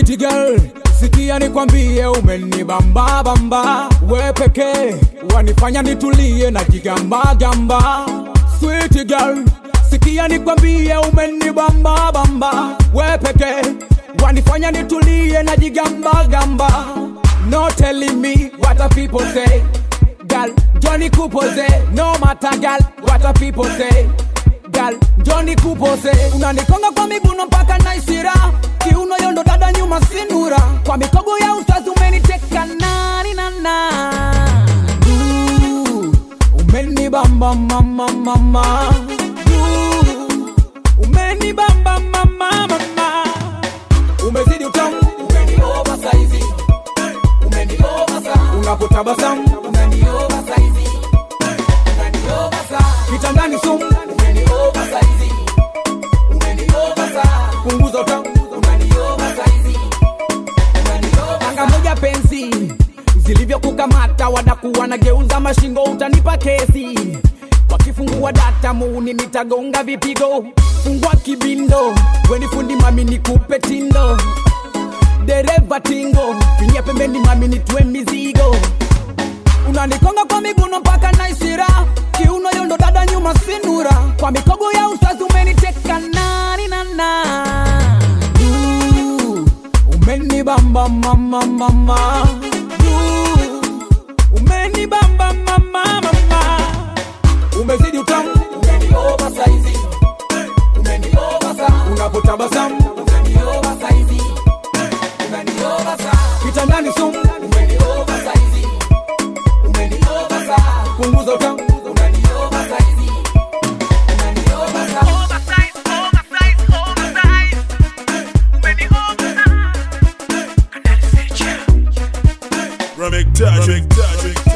Sweet girl, sikia nikwambie, umenibamba bamba, we pekee wanifanya nitulie na jigamba gamba. Sweet girl, sikia nikwambie, umenibamba bamba, we pekee wanifanya nitulie na jigamba gamba. No telling me what a people say, girl, Johnny Kupose, no matter girl, what a people say gal Johnny Kupose unanikonga kwa miguno mpaka naisira kiuno yondo dada nyuma sinura kwa mikogo ya ustazi umeniteka nani nana umenibamba mama mama Ooh, umenibamba mama mama umezidi utamu umenioba saizi umenioba sana unapotabasamu unanioba saizi unanioba sana kitandani sumu umenioba saizi umenioba sana punguza utamu unanioba saizi unanioba Anga moja penzi zilivyokukamata wadakuwa na geuza mashingo utanipa kesi wakifungua data muuni nitagonga vipigo fungua kibindo weni fundi mami nikupe tindo dereva tingo finyia pembeni mami nitue mizigo unanikonga kwa miguno mpaka naisira kiuno yondo dada nyuma sinura kwa mikogo ya ustazi umeniteka nani nana Ooh, umenibamba mama mama Ooh, umenibamba mama mama umezidi utamu umenioba saizi umenioba sana unapotabasamu umenioba saizi umenioba sana kitandani sumu umenioba saizi umenioba sana punguza utamu unanioba saizi unanioba sana Oversize, oversize, oversize. Umeni oversize. Canal Feature. Remix touch, remix touch, remix touch.